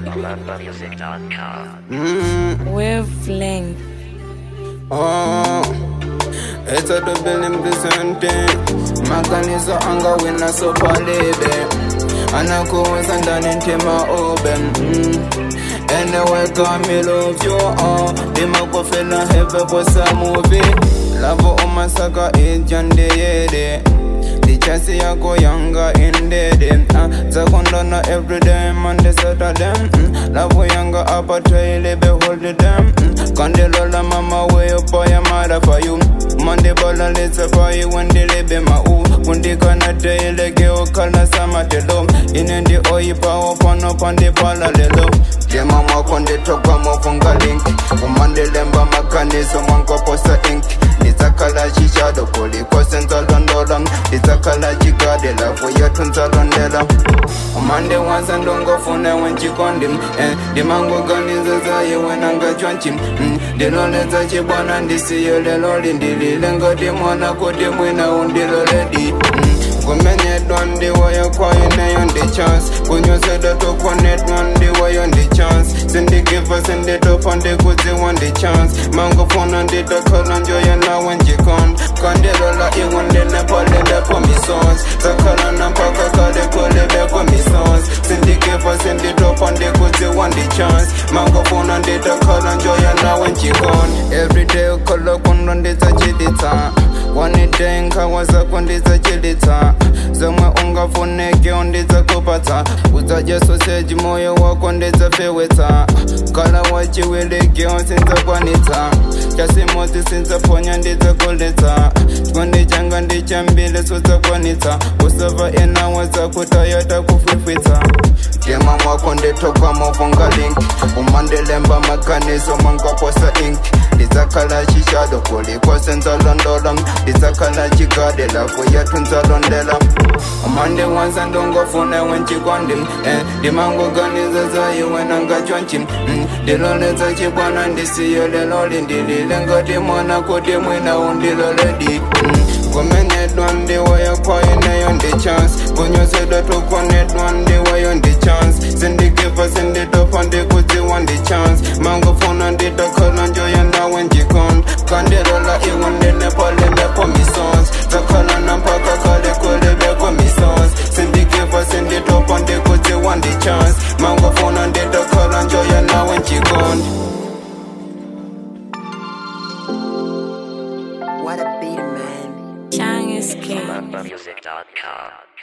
Mm, Wavelength. oh, it's a double in the same thing. Maganizo anga wina so palebe. Anakuweza ndani ntima obe. Mm. Anyway, come me love you all. Dima ko fela hebe bossa movie. Lavo umasaka ijande yede. Dichasi yako yanga indede uh, Zakondana everyday Monday Saturday mm, Lavo yanga apa traile behold them mm, Kandelola mama way up for your mother for you Monday bala let's for you when they live ma u Kundi kana teile geo kala sama telo Inendi oi pa open up on the pala lelo Dema mwakonde toka mofunga link Umande lemba makanizo mwanko posa ink Nizakala chishado kuli kwa senza londola Nizakala chigade lafu yetu nzalondela Umande wanza ndongo fune wenchikondi eh, Dimango ganiza zaye wenanga chwanchi mm, Diloleza chibwana ndisiyo lelo lindilile ngati mwana kuti mwina undiloledi mm, kumenyedwa ndiwoyo kwayo neyo ndi chance kunyosedwa tokwanedwa ndiwoyo ndi chance sindigiva sinditopa ndikudziwa ndi chance mangofuna nditakhala njoya nawe njikonda kandilola iwo ndinepalelepho misons zakhalana mpaka kale kulebekho misons sindigiva sinditopa ndikudziwa ndi chance mangofuna nditakhala njoya nawe njikonda everyday ukhala kundo ndidzachiditsa wanide nkhawa zako ndidzachilitsa zomwe ungafuneke ndidzakupatsa udzadya soseji moyo wako ndidzafewetsa kala wachiwilekeo sindzakwanitsa chasimodzi sindzaponya ndidzakuletsa chikondi changa ndichambile sodzakwanitsa usava enawa zakutaya takufwifwitsa tema mwako nditokwa mofunga link umandilemba maganizo mangaposa ink ndidzakhala chishado kuliko senzalondola ndidzakhala chigade lafu yetu nzalondela umande wanza ndongofune wenchikondi eh, ndimangoganiza zaiwe nangachonchi mm, ndiloleza chibwana ndisiyo lelo lindilile ngati mwana kuti mwina undiloledi mm, kumenedwa ndiwoyo kwayo neyo ndi chance kunyosedwa tukonedwa ndiwoyo ndi chance sindigiva sinditopa ndikudziwa ndi chance mangofuna nditakhala njoya nawe njikonda kandilola iwo ndinepalelepho misons zakhalana mpaka kale kulebekho misons sindigiva sinditopa ndikudziwa ndi chance mangofuna nditakhala njoya nawe njikonda What a beat, man. Chang is king. Music.com.